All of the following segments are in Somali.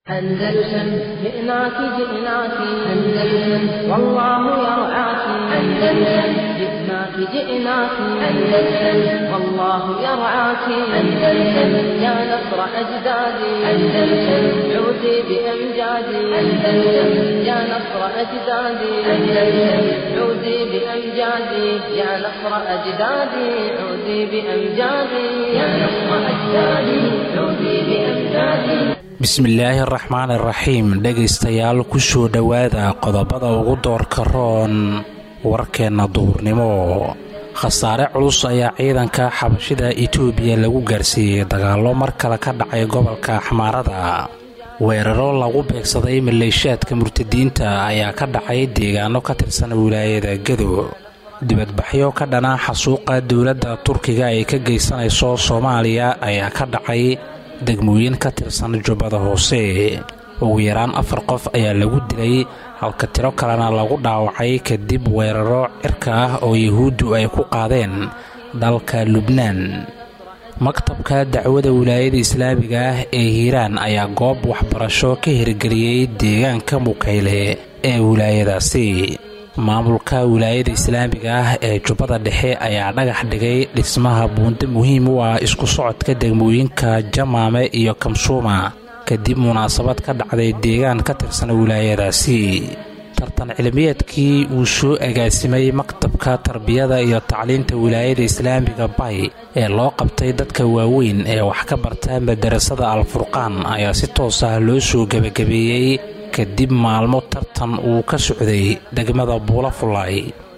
أندلسن جئناك جئناك أندلسن والله يرعاك أندلسن جئناك جئناك أندلسن والله يرعاك أندلسن يا نصر أجدادي أندلسن عودي بأمجادي أندلسن يا نصر أجدادي أندلسن عودي بأمجادي يا نصر أجدادي عودي بأمجادي يا نصر أجدادي عودي بأمجادي bismillaahi araxmaan iraxiim dhegaystayaal kusoo dhowaada qodobada ugu doorka roon warkeenna duhurnimo khasaare culus ayaa ciidanka xabashida itoobiya lagu gaarsiiyey dagaallo mar kale ka dhacay gobolka xamaarada weeraro lagu beegsaday maleeshaadka murtadiinta ayaa ka dhacay deegaano ka tirsan wilaayada gado dibadbaxyo ka dhana xasuuqa dowladda turkiga ay ka geysanayso soomaaliya ayaa ka dhacay degmooyin ka tirsan jubbada hoose ugu yaraan afar qof ayaa lagu dilay halka tiro kalena lagu dhaawacay kadib weeraro cirka ah oo yahuuddu ay ku qaadeen dalka lubnaan maktabka dacwada wilaayada islaamiga ah ee hiiraan ayaa goob waxbarasho ka hirgeliyey deegaanka mukayle ee wilaayadaasi maamulka wilaayada islaamiga ah ee jubbada dhexe ayaa dhagax dhigay dhismaha buundo muhiim u ah isku socodka degmooyinka jamaame iyo kamsuuma kadib munaasabad ka dhacday deegaan ka tirsan wilaayadaasi tartan cilmiyeedkii uu soo agaasimay maktabka tarbiyada iyo tacliinta wilaayada islaamiga bay ee loo qabtay dadka waaweyn ee wax ka barta madarasada alfurqaan ayaa si toos ah loo soo gebagabeeyey kadib maalmo tartan uu ka socday degmada buula fullaay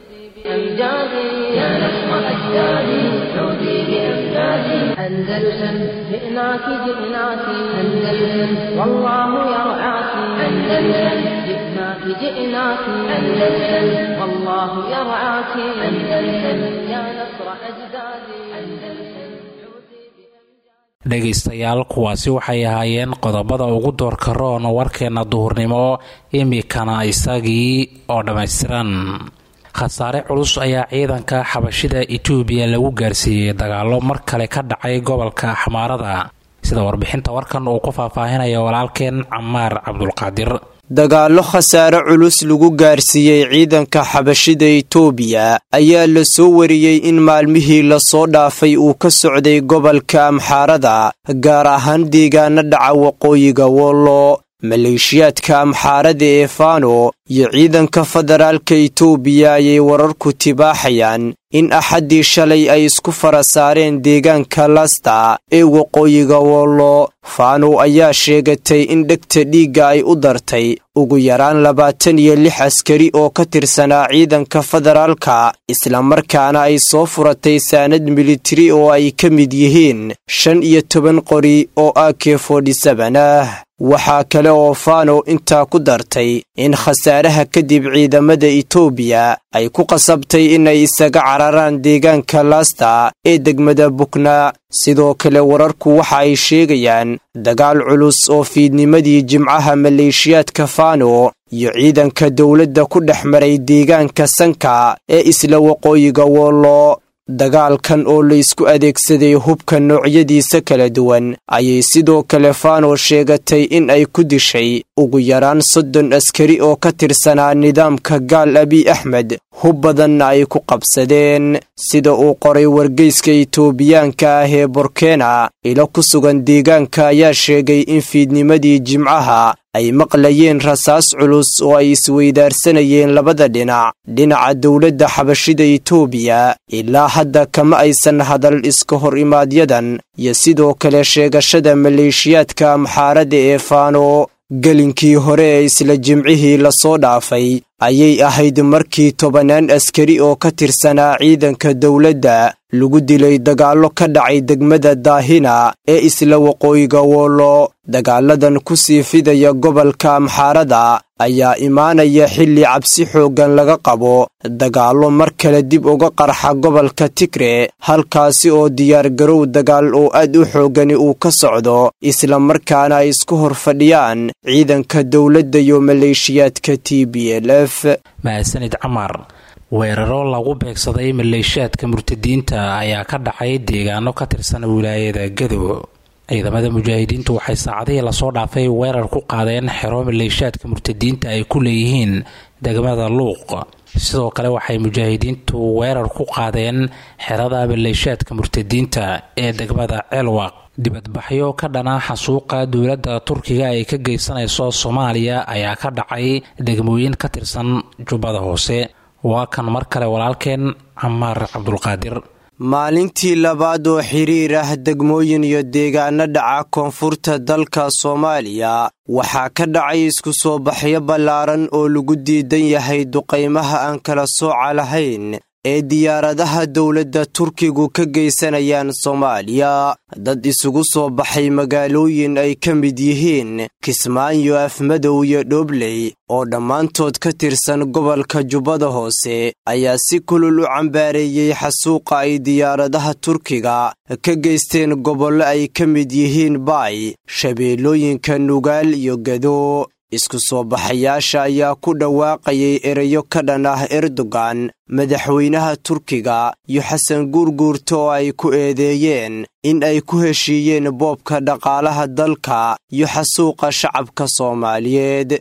أندلسن جئناك جئناك أندلسن والله يرعاك أندلسن جئناك جئناك أندلسن والله يرعاك أندلسن يا نصر أجدادي أندلسن dhegaystayaal kuwaasi waxay ahaayeen qodobada ugu doorka roon warkeenna duhurnimo imikana isagii oo dhammaystiran khasaare culus ayaa ciidanka xabashida itoobiya lagu gaarsiiyey dagaallo mar kale ka dhacay gobolka xamaarada sida warbixinta warkan uu ku faahfaahinaya walaalkeen camaar cabdulqaadir dagaallo khasaare culus lagu gaarsiiyey ciidanka xabashida itoobiya ayaa la soo wariyey in maalmihii lasoo dhaafay uu ka socday gobolka amxaarada gaar ahaan deegaana dhaca waqooyiga wollo maleeshiyaadka amxaarada ee fano iyo ciidanka federaalka itoobiya ayay wararku tibaaxayaan in axaddii shalay ay isku fara saareen deegaanka lasta ee waqooyiga wollo fano ayaa sheegatay in dhegta dhiigga ay u dartay ugu yaraan labaatan iyo lix askari oo ka tirsanaa ciidanka federaalka islamarkaana ay soo furatay saanad militari oo ay ka mid yihiin shan iyo toban qori oo a k ah waxaa kale oo fano intaa ku dartay in khasaaraha kadib ciidamada itoobiya ay ku qasabtay inay isaga cararaan deegaanka lasta ee degmada bukna sidoo kale wararku waxa ay sheegayaan dagaal culus oo fiidnimadii jimcaha maleeshiyaadka fano iyo ciidanka dowladda ku dhex maray deegaanka sanka ee isla waqooyiga wollo dagaalkan oo laysku adeegsaday hubka noocyadiisa kala duwan ayay sidoo kale fano sheegatay in ay ku dishay ugu yaraan soddon askari oo ka tirsanaa nidaamka gaal abiy axmed hub badanna ay ku qabsadeen sida uu qoray wargeyska itoobiyaanka ah ee borkena ilo ku sugan deegaanka ayaa sheegay in fiidnimadii jimcaha ay maqlayeen rasaas culus oo ay isweydaarsanayeen labada dhinac dhinaca dowladda xabashida itoobiya ilaa hadda kama aysan hadal iska hor imaadyadan iyo sidoo kale sheegashada maleeshiyaadka amxaarada ee fano gelinkii hore ee isla jimcihii lasoo dhaafay ayay ahayd markii tobannaan askari oo ka tirsanaa ciidanka dowladda lagu dilay dagaallo ka dhacay degmada daahina ee isla waqooyiga wollo dagaaladan ku sii fidaya gobolka amxaarada ayaa imaanaya xilli cabsi xooggan laga qabo dagaallo mar kale dib uga qarxa gobolka tigre halkaasi oo diyaargarow dagaal oo aad u xooggani uu ka socdo islamarkaana ay isku hor fadhiyaan ciidanka dowladda iyo maleeshiyaadka t b l f mahadsanid camar weeraro lagu beegsaday maleeshaadka murtadiinta ayaa ka dhacay deegaano ka tirsan wilaayada gado ciidamada mujaahidiintu waxay saacadihii lasoo dhaafay weerar ku qaadeen xero maleeshaadka murtadiinta ay ku leeyihiin degmada luuq sidoo kale waxay mujaahidiintu weerar ku qaadeen xerada maleeshaadka murtadiinta ee degmada ceelwaq dibadbaxyo ka dhana xasuuqa dowladda turkiga ay ka geysanayso soomaaliya ayaa ka dhacay degmooyin ka tirsan jubbada hoose waa kan mar kale walaalkeen camaar cabdulqaadir maalintii labaad oo xiriir ah degmooyin iyo deegaano dhaca koonfurta dalka soomaaliya waxaa ka dhacay isku soo baxyo ballaaran oo lagu diidan yahay duqaymaha aan kala sooca lahayn ee diyaaradaha dowladda turkigu ka geysanayaan soomaaliya dad isugu soo baxay magaalooyin ay ka mid yihiin kismaayo afmadow iyo dhobley oo dhammaantood ka tirsan gobolka jubbada hoose ayaa si kulul u cambaareeyey xasuuqa ay diyaaradaha turkiga ka geysteen gobollo ay ka mid yihiin baay shabeellooyinka nugaal iyo gado isku soo baxayaasha ayaa ku dhawaaqayay erayo ka dhan ah erdogan madaxweynaha turkiga iyo xasan guurguurta oo ay ku eedeeyeen in ay ku heshiiyeen boobka dhaqaalaha dalka iyo xasuuqa shacabka soomaaliyeed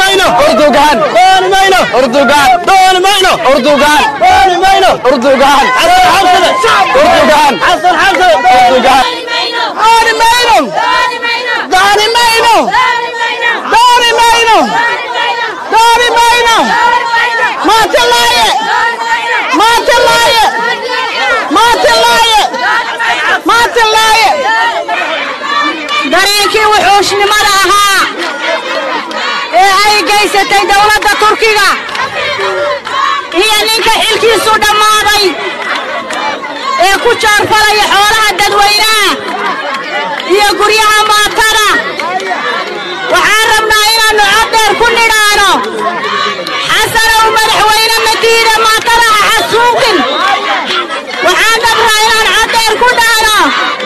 dareenkii wuxuushnimada ahaa ee ay gaysatay dowladda turkiga iyo ninka xilkiisu dhammaaday ee ku jaarfalaya xoolaha dadweynaha iyo guryaha maatada waxaan rabnaa inaannu coddheer ku nidhaano xasanow madaxweyne madiida maatada ha xasuuqin waxaan rabnaa inaan coddheer ku dhaano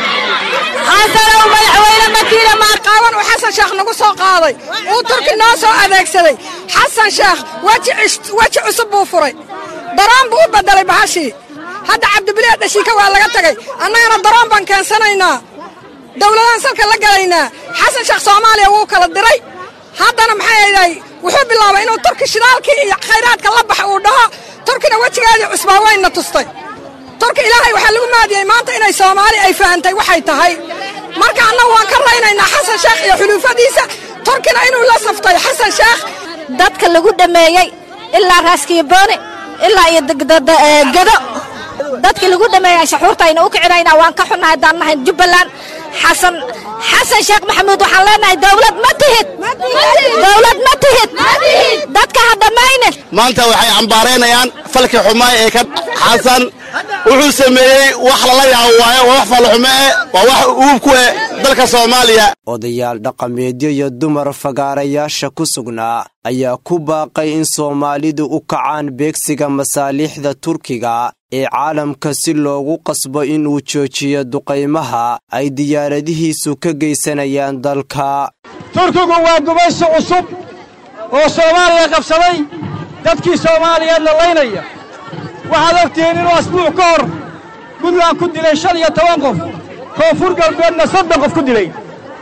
xasanow madaxweyne madiida qaawan uu xasan sheekh nagu soo qaaday uu turki noo soo adeegsaday xasan sheekh weji cusub buu furay daroon buu u beddelay bahashii hadda cabdibiliya dhashiika waa laga tegay annagana daroon baan keensanaynaa dowladaan salka la gelaynaa xasan sheekh soomaaliya wuu kala diray haddana maxay aday wuxuu bilaabay inuu turki shidaalkii iyo khayraadka la baxa uu dhaho turkina wejigeedii cusbaa wayna tustay turki ilaahay waxaa lagu maadiyey maanta inay soomaali ay fahantay waxay tahay marka annagu waan ka raynaynaa xasan sheekh iyo xuluufadiisa turkina inuu la saftay xasan sheekh dadka lagu dhameeyey ilaa raaskiibooni ilaa iyo gado dadkii lagu dhameeyey shaxuurtayna u kicinaynaa waan ka xunnahay haddaan nahay jubbaland xasan xasan sheekh maxamuud waxaan leenahay dowlad ma tihid dowlad ma tihid dadka ha dhammaynin maanta waxay cambaaraynayaan falkii xumaa ee ka xasan wuxuu sameeyey wax lala yaabo waaye waa wax fallaxume eh waa wax uub ku eh dalka soomaaliya odayaal dhaqameedyo iyo dumar fagaarayaasha ku sugnaa ayaa ku baaqay in soomaalidu u kacaan beegsiga masaaliixda turkiga ee caalamka si loogu qasbo inuu joojiyo duqaymaha ay diyaaradihiisu ka geysanayaan dalka turkigu waa gumaysi cusub oo soomaaliya qabsaday dadkii soomaaliyeedna laynaya waxaad ogtihiin inuu asbuuc ka hor puntland ku dilay shan iyo toban qof koonfur galbeedna soddon qof ku dilay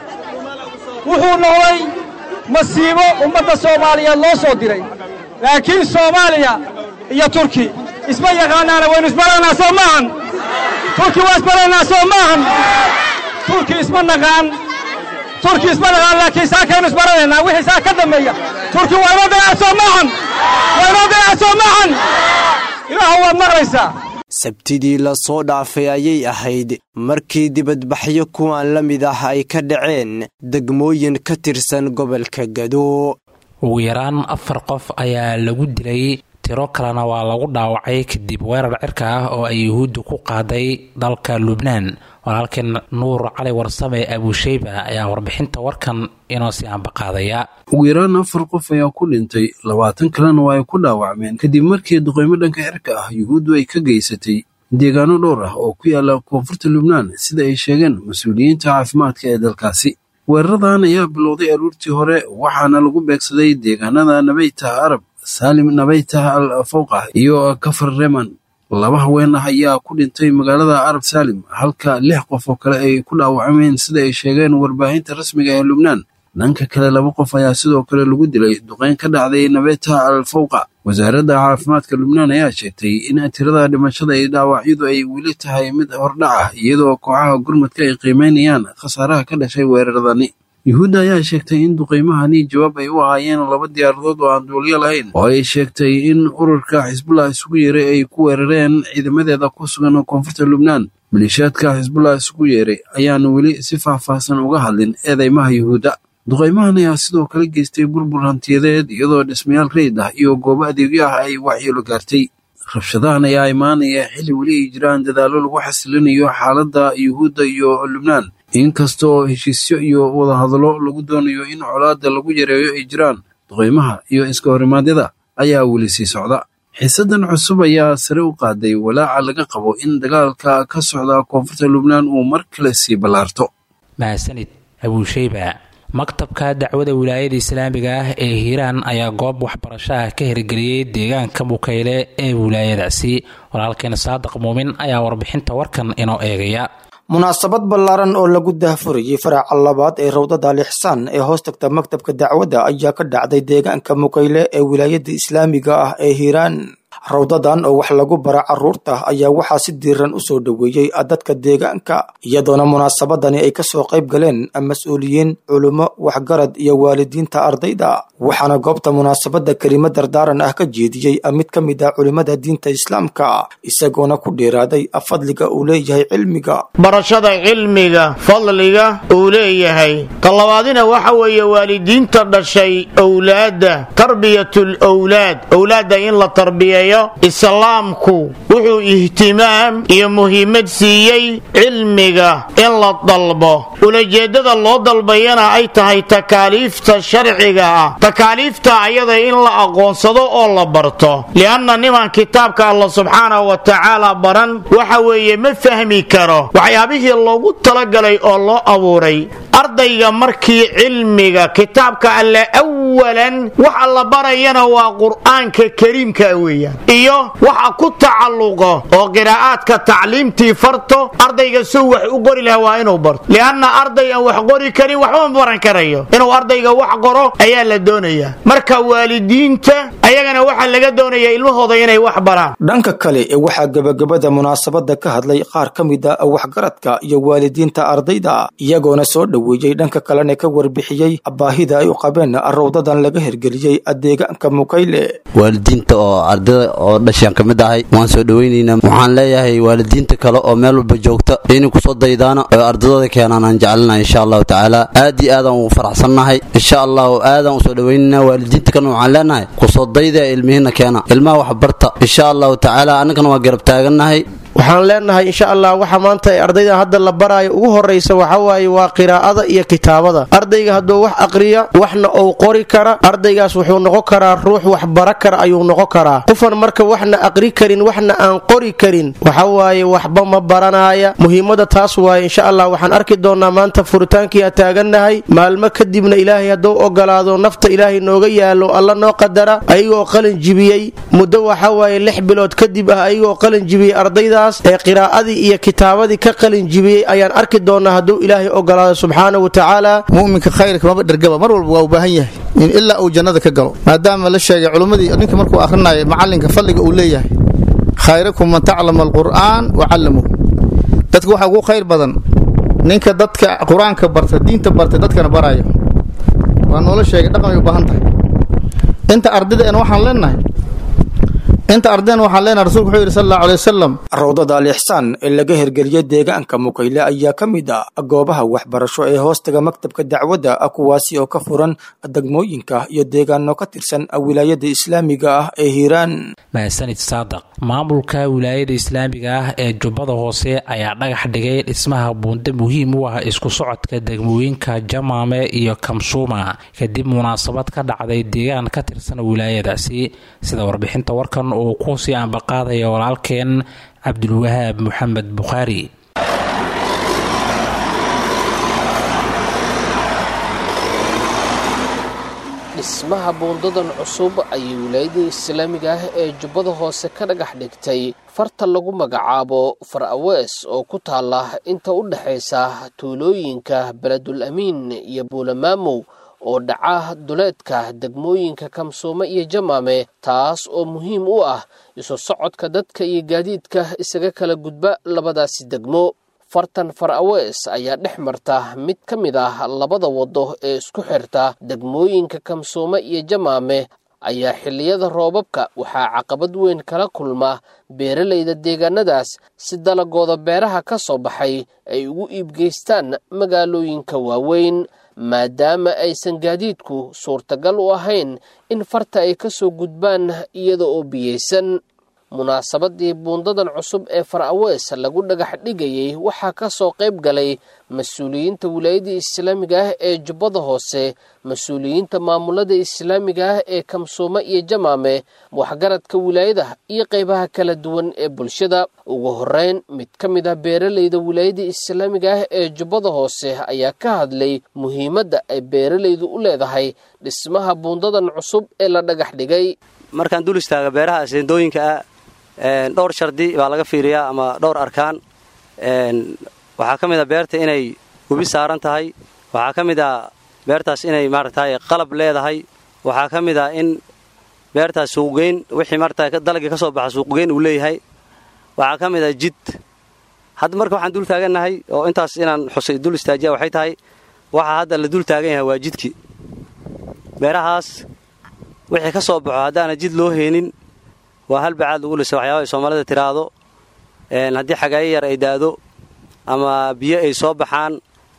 wuxuu noqday masiibo ummadda soomaaliyeed loo soo diray laakiin soomaaliya iyo turki isma yaqaanaana waynu isbaraynaa soo maahan turki waa isbaraynaa soo maahan turki isma naqaan turki isma naqaan laakiin saakaynu isbaranaynaa wixii saa ka dambeeya turki waa inoo dayaca soo maahan waa inoo dayaca soo maahan ilaahu waad maqlaysaa sabtidii la soo dhaafay ayay ahayd markii dibadbaxyo kuwan la mid ah ay ka dhaceen degmooyin ka tirsan gobolka gado ugu yaraan afar qof ayaa lagu dilay tiro kalena waa lagu dhaawacay kadib weerar cirka ah oo ay yuhuuddu ku qaaday dalka lubnaan walaalkeen nuur cali warsame abuusheyba ayaa warbixinta warkan inoo sii ambaqaadaya ugu yaraan afar qof ayaa ku dhintay labaatan kalena waa ay ku dhaawacmeen kadib markii duqeymo dhanka cirka ah yuhuuddu ay ka geysatay deegaano dhowr ah oo ku yaala koonfurta lubnaan sida ay sheegeen mas-uuliyiinta caafimaadka ee dalkaasi weeraradan ayaa bilowday aruurtii hore waxaana lagu beegsaday deegaanada nabaytah arab saalim nabaytah al fawqah iyo kafar reman laba haween ah ayaa ku dhintay magaalada arab saalim halka lix qof oo kale ay ku dhaawacmeen sida ay sheegeen warbaahinta rasmiga ee lubnaan dhanka kale laba qof ayaa sidoo kale lagu dilay duqeyn ka dhacday nabeta al fawqa wasaaradda caafimaadka lubnaan ayaa sheegtay in tirada dhimashada iyo dhaawacyadu ay weli tahay mid hordhac ah iyadoo kooxaha gurmadka ay qiimeynayaan khasaaraha ka dhashay weeraradani yuhuudda ayaa sheegtay in duqeymahani jawaab ay u ahaayeen laba diyaaradood oo aan duuliyo lahayn oo ay sheegtay in ururka xisbullah isugu yeeray ay ku weerareen ciidamadeeda ku sugan koonfurta lubnaan maleeshiyaadka xisbullah isugu yeeray ayaan weli si faahfaahsan uga hadlin eedeymaha yuhuudda duqaymahan ayaa sidoo kale geystay burbur hantiyadeed iyadoo dhismayaal reyd ah iyo goobo adeegyo ah ay waxyeelo gaartay rabshadahan ayaa imaanaya xilli weli ay jiraan dadaallo lagu xasilinayo xaaladda yuhuudda iyo lubnaan inkasta oo heshiisyo iyo wadahadallo lagu doonayo in colaadda lagu yareeyo ay jiraan duqaymaha iyo iska horimaadyada ayaa weli sii socda xiisadan cusub ayaa sare u qaaday walaaca laga qabo in dagaalka ka socda koonfurta lubnaan uu mar kale sii ballaarto mahadsanid abuusheyba maktabka dacwada wilaayada islaamiga ah ee hiiraan ayaa goob waxbarasho ah ka hirgeliyey deegaanka mukayle ee wilaayadaasi walaalkeena saadiq muumin ayaa warbixinta warkan inoo eegaya munaasabad ballaaran oo lagu daahfurayay faraca labaad ee rawdada lixsaan ee hoos tagta maktabka dacwadda ayaa ka dhacday deegaanka mukayle ee wilaayada islaamiga ah ee hiiraan rawdadan oo wax lagu bara caruurta ayaa waxaa si diiran u soo dhoweeyey dadka deegaanka iyadoona munaasabadani ay kasoo qayb galeen mas-uuliyiin culummo waxgarad iyo waalidiinta ardayda waxaana goobta munaasabadda kelimo dardaaran ah ka jeediyey mid ka mid ah culimmada diinta islaamka isagoona ku dheeraaday fadliga uu leeyahay cilmiga barashada cilmiga fadliga uu leeyahay talabaadina waxa weeye waalidiinta dhashay owlaadda tarbiyatul owlaad owlaadda in la tarbiyeeyo islaamku wuxuu ihtimaam iyo muhiimad siiyey cilmiga in la dalbo ulajeeddada loo dalbayana ay tahay takaaliifta sharciga ah takaaliifta ayada in la aqoonsado oo la barto li'anna niman kitaabka allah subxaanahu wa tacaala baran waxa weeye ma fahmi karo waxyaabihii loogu talagalay oo loo abuuray ardayga markii cilmiga kitaabka alle awalan waxa la barayana waa qur'aanka kariimka weeyaan iyo waxa ku tacalluqo oo qiraa'aadka tacliimtii farto ardayga suu wax u qori laha waa inuu barto li'anna arday aan wax qori karin waxba ma baran karayo inuu ardayga wax qoro ayaa la doonayaa marka waalidiinta ayagana waxaa laga doonayaa ilmahooda inay wax baraan dhanka kale ee waxaa gebagabada munaasabadda ka hadlay qaar ka mid a waxgaradka iyo waalidiinta ardayda iyagoona soo dhoweeyey dhanka kalena ka warbixiyey baahida ay u qabeen rawdadan laga hirgeliyey deegaanka mukayle waalidiinta oo ardada oo dhashaan ka mid ahay waan soo dhoweynaynaa waxaan leeyahay waalidiinta kale oo meel walba joogta inay kusoo daydaana oo ardadooda keenaan aan jecelnahay insha allahu tacaala aad iyo aadaan u faraxsannahay insha allahu aadaan usoo dhoweynaynaa waalidiinta kalena waxaan leenahay kusoo dayda ilmihiina keena ilmaha wax barta insha allahu tacaala annagana waa garab taagannahay waxaan leenahay insha allah waxa maanta ay ardayda hadda la baraayo ugu horraysa waxawaaye waa qiraa'ada iyo kitaabada ardayga hadduu wax aqriya waxna uu qori kara ardaygaas wuxuu noqon karaa ruux wax bara kara ayuu noqon karaa qofan marka waxna aqri karin waxna aan qori karin waxawaaye waxba ma baranaaya muhiimada taas waaye insha allah waxaan arki doonaa maanta furitaankiia taagannahay maalmo kadibna ilaahay hadduu ogolaado nafta ilaahay nooga yaalo alla noo qadara ayagoo qalin jibiyey muddo waxawaaye lix bilood kadib ah ayagoo qalin jibiyey ardayda ee qiraa'adii iyo kitaabadii ka qalin jibiyey ayaan arki doonaa hadduu ilaahay ogolaado subxaana wa tacaala mu'minka khayrka maba dhergaba mar walba waa u baahan yahay in ilaa uu jannada ka galo maadaama la sheegay culummadii ninka markuu akhrinayo macallinka fadliga uu leeyahay khayrakum man taclama alqur'aan wa callamuh dadka waxaa ugu khayr badan ninka dadka qur-aanka barta diinta barta dadkana baraya waa noola sheegay dhaqan ay u baahan tahay inta ardayda waxaan leenahay inta ardayna waxaan leenahay rasulku wuxuu yidhi sal allahu alay wasalam rawdada alixsaan ee laga hirgeliyey deegaanka mukayle ayaa ka mid ah goobaha waxbarasho ee hoostaga maktabka dacwadda kuwaasi oo ka furan degmooyinka iyo deegaano ka tirsan wilaayada islaamiga ah ee hiiraan mahadsanid saadaq maamulka wilaayada islaamiga ah ee jubbada hoose ayaa dhagax dhigay dhismaha buunde muhiim u ah isku socodka degmooyinka jamaame iyo kamsuuma kadib munaasabad ka dhacday deegaan ka tirsan wilaayadaasi sida warbixinta warkan uu kusii ambaqaadaya walaalkeen cabdulwahaab maxamed bukhaari dhismaha buundadan cusub ayay wilaayada islaamiga ah ee jubbada hoose ka dhagax dhigtay farta lagu magacaabo far awees oo ku taala inta u dhexaysa tuulooyinka beledul amiin iyo buulamaamow oo dhaca duleedka degmooyinka kamsoome iyo jamaame taas oo muhiim u ah isu socodka dadka iyo gaadiidka isaga kala gudba labadaasi degmo fartan far awees ayaa dhex marta mid ka mid ah labada waddo ee isku xirta degmooyinka kamsoome iyo jamaame ayaa xilliyada roobabka waxaa caqabad weyn kala kulma beeralayda deegaanadaas si dalagooda beeraha ka soo baxay ay ugu iibgeystaan magaalooyinka waaweyn maadaama aysan gaadiidku suurtagal u ahayn in farta ay ka soo gudbaan iyada oo biyeysan munaasabadii buundadan cusub ee far awees lagu dhagax dhigayey waxaa ka soo qayb galay mas-uuliyiinta wilaayada islaamiga ah ee jubbada hoose mas-uuliyiinta maamulada islaamiga ah ee kamsoome iyo jamaame waxgaradka wilaayada iyo qaybaha kala duwan ee bulshada ugu horeyn mid ka mid ah beeralayda wilaayada islaamiga ah ee jubbada hoose ayaa ka hadlay muhiimadda ay beeralaydu u leedahay dhismaha buundadan cusub ee la dhagax dhigay markaan dul istaaga beeraha aseendooyinka ah dhowr shardi baa laga fiiriyaa ama dhowr arkaan waxaa ka mid a beerta inay webi saaran tahay waxaa ka mid a beertaas inay maaragtay qalab leedahay waxaa ka mid a in beertaas suuqgeyn wixii maarata dalagii ka soo baxa suuqgeyn uu leeyahay waxaa ka mid a jid hadda marka waxaan dul taagannahay oo intaas inaan xusay dul istaajiya waxay tahay waxaa hadda la dul taagan yahay waa jidkii beerahaas wixii ka soo baxo haddaana jid loo heenin waa hal bacaad lagu lisa waxyaaba ay soomaalida tiraahdo haddii xagaayo yar ay daado ama biyo ay soo baxaan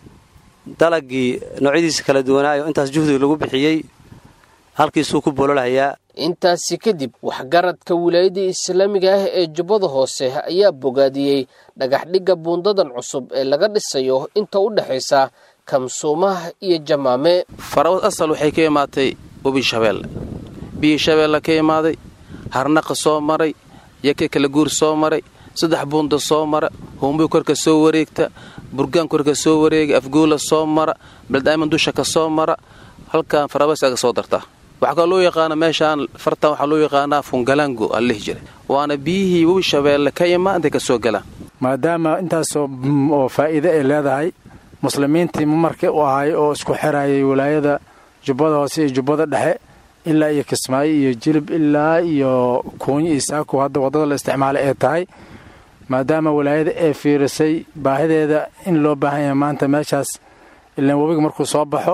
dalagii noocyadiisa kala duwanaayo intaas juhdiga lagu bixiyey halkiisuu ku bololhayaa intaasi kadib waxgaradka wilaayada islaamiga ah ee jubbada hoose ayaa bogaadiyey dhagaxdhigga buundadan cusub ee laga dhisayo inta u dhexaysa kamsuumaha iyo jamaame farawas asal waxay ka imaatay webi shabeelle biyii shabeelle ka imaaday harnaqa soo maray yake kala guur soo maray saddex buunda soo mara huumbuy korka soo wareegta burgaan korka soo wareega afguula soo mara beldaaman dusha ka soo mara halkan farawas aga soo dartaa waxaa kaloo loo yaqaana meeshaan fartan waxaa loo yaqaanaa fungalango aa lihi jiray waana biyihii webi shabeelle ka imaa intay ka soo galaan maadaama intaasoo oo faa'iide ay leedahay muslimiintii marka u ahay oo isku xirayay wilaayada jubbada hoose iyo jubbada dhexe ilaa iyo kismaayo iyo jilib ilaa iyo kuunyo iyo saaku hadda waddada la isticmaalay ee tahay maadaama walaayada ay fiirisay baahideeda in loo baahan yahay maanta meeshaas ilaan webiga markuu soo baxo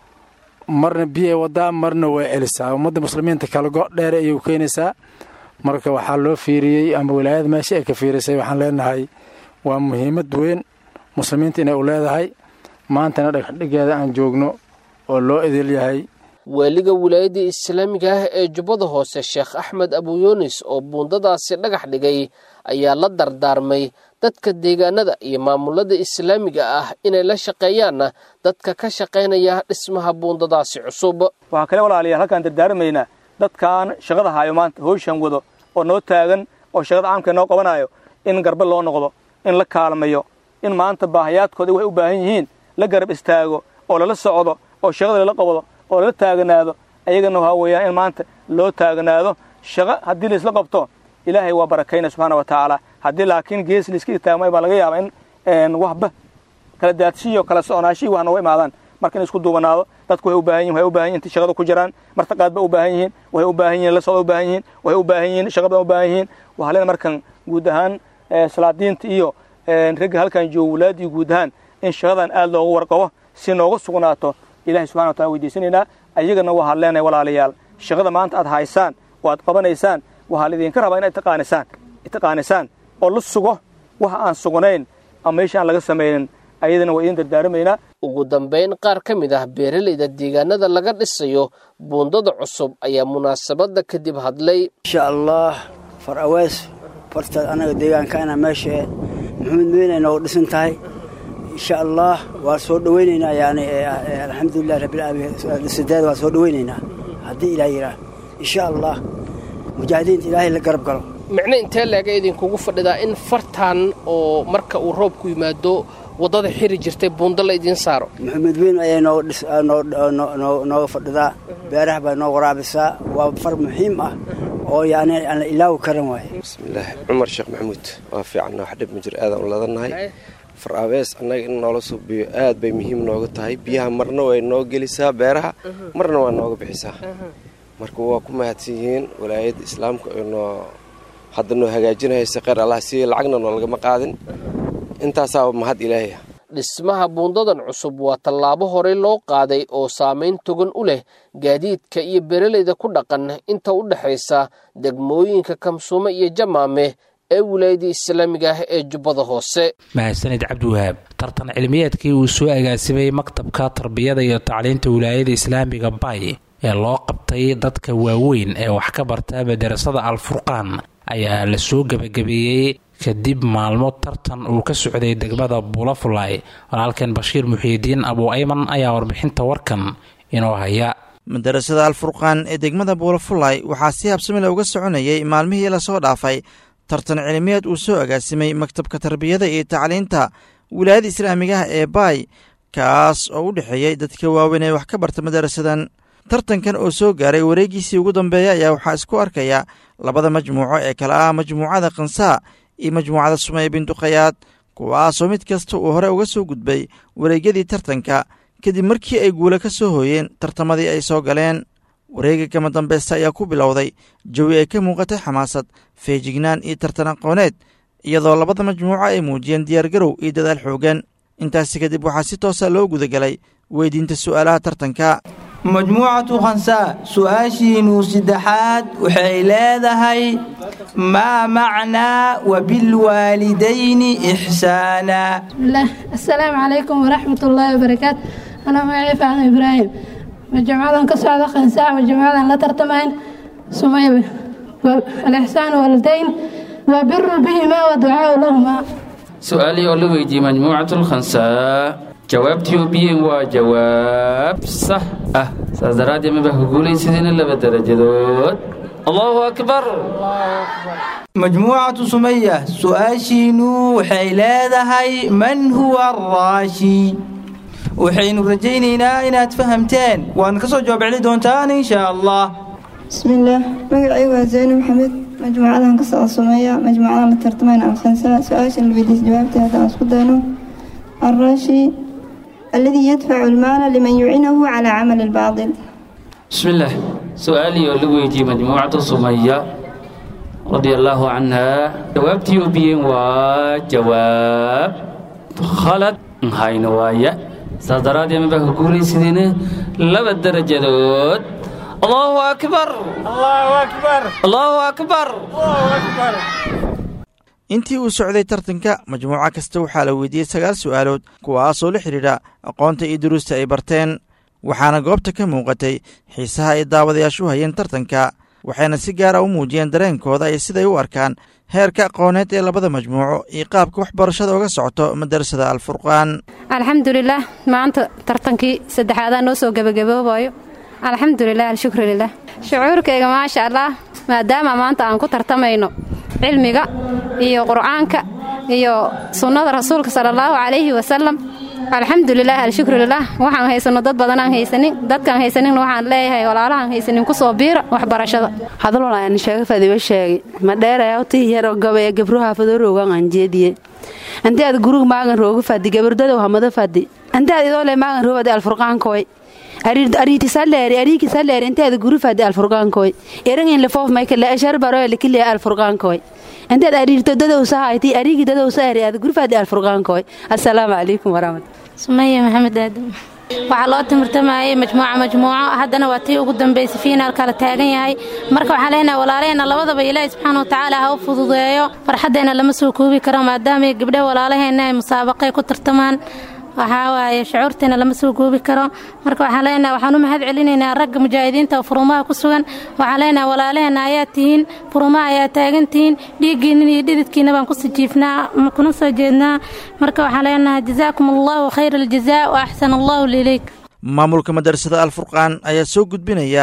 marna biyay wadaa marna way celisaa ummadda muslimiinta kalago dheer ayay u keenaysaa marka waxaa loo fiiriyey ama walaayada meesha ay ka fiirisay waxaan leenahay waa muhiimad weyn muslimiinta inay u leedahay maantana dhagxdhigeeda aan joogno oo loo idil yahay waaliga wilaayadda islaamiga ah ee jubbada hoose sheekh axmed abuyunis oo buundadaasi dhagax dhigay ayaa la dardaarmay dadka deegaanada iyo maamulada islaamiga ah inay la shaqeeyaanna dadka ka shaqaynaya dhismaha buundadaasi cusub waxaan kale walaalayaal halkaan dardaarmaynaa dadkaan shaqada haayo maanta howshan wado oo noo taagan oo shaqada caamka noo qabanayo in garba loo noqdo in la kaalmayo in maanta baahayaadkooda waxay u baahan yihiin la garab istaago oo lala socdo oo shaqada lala qabdo oo lala taaganaado ayagana waxaa weeyaan in maanta loo taaganaado shaqo haddii laisla qabto ilaahay waa barakayna subxaana wa tacaala haddii laakiin gees laiska itaagmay baa laga yaabaa in waxba kala daadshiyo kala soconaashihii wax nooga imaadaan marka in isku duubanaado dadku waxay u baahan yihin waxay u baahan yihin intay shaqada ku jiraan martaqaad ba u baahan yihiin waxay u baahan yihin la socda u baahan yihiin waxay u baahan yihiin shaqa badan u baahan yihiin waxaa leena markan guud ahaan salaadiinta iyo ragga halkan jooga walaadii guud ahaan in shaqadan aad loogu warqabo si nooga sugnaato ilahay subxana wa taala weydiisanaynaa ayagana waxaad leenahay walaalayaal shaqada maanta aad haysaan oo aad qabanaysaan waxaa laidinka rabaa inaad taqaanisaan taqaanisaan oo la sugo waxa aan sugnayn ama meesha aan laga samaynin ayadana waa idin dardaaramaynaa ugu dambayn qaar ka mid ah beeralayda deegaanada laga dhisayo buundada cusub ayaa munaasabadda kadib hadlay insha allah far awees fartaad annaga deegaankana meesha maxamed meynayna oo dhisan tahay insha allah waa soo dhowaynaynaa yani alxamdulilah rabbilaalamiin waa soo dhowaynaynaa haddii ilaah yidhaah insha allah mujaahidiinta ilaahay la garab galo micno intee leega idinkugu fadhidaa in fartan oo marka uu roobku yimaado waddada xiri jirtay buundo la idiin saaro maxamed weyn ayay nooga fadhidaa beeraha bay noo waraabisaa waa far muhiim ah oo yani aan la ilaawi karan waaye bismillaah cumar sheekh maxamuud waa fiicanna wax dhib ma jir aadaan u ladannahay far abees annaga in noola suubiyo aad bay muhiim nooga tahay biyaha marna way noo gelisaa beeraha marna waa nooga bixisaa marka waa ku mahadsan yihiin walaayadda islaamka noo hadda noo hagaajinahaysa kheyr allah siiya lacagna noolagama qaadin intaasaa mahad ilaahay ah dhismaha buundadan cusub waa tallaabo horey loo qaaday oo saamayn togan u leh gaadiidka iyo beeralayda ku dhaqan inta u dhexaysa degmooyinka kamsuume iyo jamaame ee wilaayada islaamiga ah ee jubbada hoose mahadsanid cabdiwahaab tartan cilmiyeedkii uu soo agaasimay maktabka tarbiyada iyo tacliinta wilaayada islaamiga bay ee loo qabtay dadka waaweyn ee wax ka barta madarasada alfurqaan ayaa la soo gebagabeeyey kadib maalmo tartan uu ka socday degmada bulafulay walaalkeen bashiir muxiidiin abuu ayman ayaa warbixinta warkan inoo haya madarasada alfurqaan ee degmada buulafulay waxaa si habsamile uga soconayay maalmihii lasoo dhaafay tartan cilmiyeed uu soo agaasimay maktabka tarbiyada iyo tacliinta wilaayada islaamigaha ee baay kaas oo u dhexeeyey dadka waaweyn ee wax ka barta madarasadan tartankan oo soo gaaray wareegiisii ugu dambeeya ayaa waxaa isku arkaya labada majmuuco ee kale ah majmuucada kansaa iyo majmuucada sumey binduqayaad kuwaasoo mid kasta uu hore uga soo gudbay wareegyadii tartanka kadib markii ay guula ka soo hooyeen tartamadii ay soo galeen wareega kama dambaysta ayaa ku bilowday jawi ay ka muuqatay xamaasad feejignaan iyo tartan aqooneed iyadoo labada majmuuco ay muujiyeen diyaargarow iyo dadaal xoogan intaasi kadib waxaa si toosa loo gudagalay weydiinta su'aalaha tartanka majmuucatu khansaa su-aashiinuu saddexaad waxay leedahay maa macnaa wabilwaalidayni ixsaana asalaamu calaykum waraxmat ullaahi wabarakaatu anaa magacii faacno ibraahim majmuucadan ka socda khansaa majmuucadan la tartamayn sumaybe alixsaan waalidayn wa biru bihimaa wa ducaau lahumaa su-aalii oo la weydiiyey majmuucatu lkhansaa jawaabtii oo biyeen waa jawaab sax ah saas daraaddeed maba ku guulaysadina laba darajadood allahu akbar majmuucatu sumaya su-aashiinu waxay leedahay man huwa araashi waxaynu rajaynaynaa inaad fahamteen waadna ka soo jawaab celi doontaan insha allah bismillaah magacaygu waa zeyno maxamed majmuucadan ka socda sumeeya majmuucadan la tartamayna alkhansaa su-aashan la weydiis jawaabteeda haddaan isku dayno araashi الذي يدفع المال لمن يعينه على عمل الباطل بسم الله سؤالي ولويتي مجموعة سمية رضي الله عنها جوابتي بين وجواب خلط هاي نوايا صدرات يمن بك قولي سيدنا لبا الدرجة دوت الله أكبر الله أكبر الله أكبر الله أكبر intii uu socday tartanka majmuuco kasta waxaa la weydiiyey sagaal su'aalood kuwaasoo la xidhiidha aqoonta iyo duruusta ay barteen waxaana goobta ka muuqatay xiisaha ay daawadayaashu hayeen tartanka waxayna si gaara u muujiyeen dareenkooda iyo siday u arkaan heerka aqooneed ee labada majmuuco iyo qaabka waxbarashada uga socoto madarasada alfurqaan alxamdulilaah maanta tartankii saddexaadaa noo soo gebagaboobayo alxamdulilah alshukru lilah shucuurkayga maasha allah maadaama maanta aan ku tartamayno cilmiga iyo qur'aanka iyo sunnada rasuulka sala allahu calayhi wasalam alxamdulilah alshukrulilah waxaan haysano dad badanaan haysanin dadkaan haysaninna waxaan leeyahay walaalahaan haysanin kusoo biira waxbarashada hadalwalaani sheega fadiba sheegi ma dheeraya tii yaro gabaya gabruha fadoroogan aan jeediye anti aad gurug maagan rooga fadi gabardadow hamada fadi anti aad idoole maagan roobadi alfurqaankoy ariitisaleeri ariikisaleeri inteeda gurufadi alfurqaankoy erangin lefoof maykale ashar baroe likile alfurqaankoy inteed ariirto dadowsahayti ariigi dadowsaari aad gurufadi alfurqaankoy assalaamu calaykum waraxmat sumaya maxamed aadam waxaa loo timirtamayay majmuuca majmuuco haddana waa tii ugu dambaysay fiinaalka la taagan yahay marka waxaan leenahay walaalaheenna labadaba ilaahi subxaana watacaala ha u fududeeyo farxaddeenna lama soo koobi karo maadaama gabdhaha walaalaheenna ay musaabaqay ku tartamaan waxaa waaye shucuurteena lama soo goobi karo marka waxaan leenahay waxaan u mahad celinaynaa ragga mujaahidiinta oo furumaha ku sugan waxaan leenahay walaalaheenna ayaa tihiin furumaha ayaa taagan tihiin dhiiggiinnin iyo dhididkiina baan ku sijiifnaa kuna soo jeednaa marka waxaan leenahay jazaakum allahu khayra aljazaa wa axsan allahu lilayk maamulka madarasada alfurqaan ayaa soo gudbinaya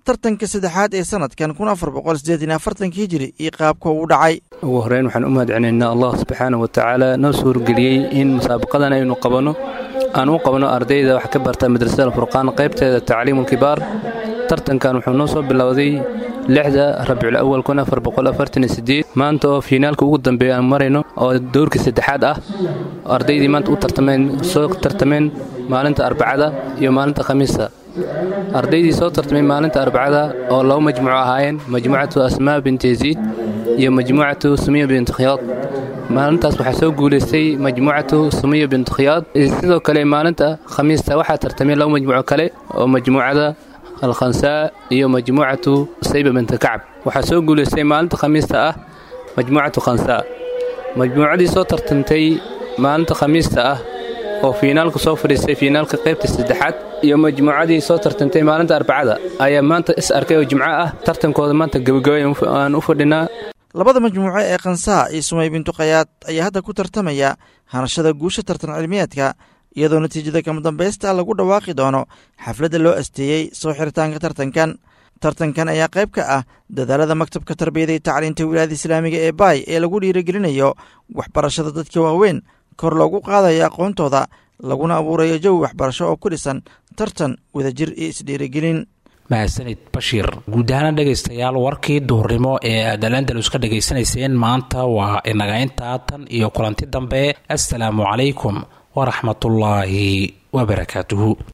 tartanka saddexaad ee sanadkan kun afar boqol siddeetan iyo afartanka hijiri iyo qaabka uu dhacay ugu horreyn waxaan u mahadcelinaynaa allah subxaana wa tacaala noo suurgeliyey in musaabaqadan aynu qabanno aan u qabanno ardayda wax ka barta madrasada alfurqaan qaybteeda tacliimulkibaar tartankan wuxuu noo soo bilowday lixda rabicul awal kun afar boqol afartan iyo sideed maanta oo fiinaalka ugu dambeeya aan marayno oo dowrkii saddexaad ah ardaydii maanta u tartameen soo tartameen maalinta arbacada iyo maalinta khamiista ardaydii soo tartamay maalinta arbacada oo laba majmuuco ahaayeen majmuucatu asmaa binti yaziid iyo majmuucatu sumiya binti khiyaad maalintaas waxaa soo guulaystay majmuucatu sumiya binti khiyaad sidoo kale maalinta khamiista waxaa tartamay laba majmuuco kale oo majmuucada alkhansaa iyo majmuucatu sayba binti kacab waxaa soo guulaystay maalinta khamiista ah majmuucatu khansaa majmuucadii soo tartantay maalinta khamiista ah oo fiinaalka soo fadhiistay fiinaalka qaybta saddexaad iyo majmuucadii soo tartantay maalinta arbacada ayaa maanta is arkay oo jimco ah tartankooda maanta gebagabay aan u fadhinaa labada majmuuco ee khansaa iyo sumay bintu khayaad ayaa hadda ku tartamaya hanashada guusha tartan cilmiyeedka iyadoo natiijada kama dambaysta lagu dhawaaqi doono xafladda loo asteeyey soo xiritaanka tartankan tartankan ayaa qayb ka ah dadaalada maktabka tarbiyada iyo tacliinta wilaayada islaamiga ee baay ee lagu dhiirigelinayo waxbarashada dadka waaweyn kor loogu qaadayo aqoontooda laguna abuurayo jawi waxbarasho oo ku dhisan tartan wadajir iyo isdhiirigelin mahadsanid bashiir guud ahaana dhegaystayaal warkii duhurnimo ee aad alandalus ka dhegaysanayseen maanta waa inaga intaa tan iyo kulanti dambe assalaamu calaykum waraxmatullaahi wabarakaatuhu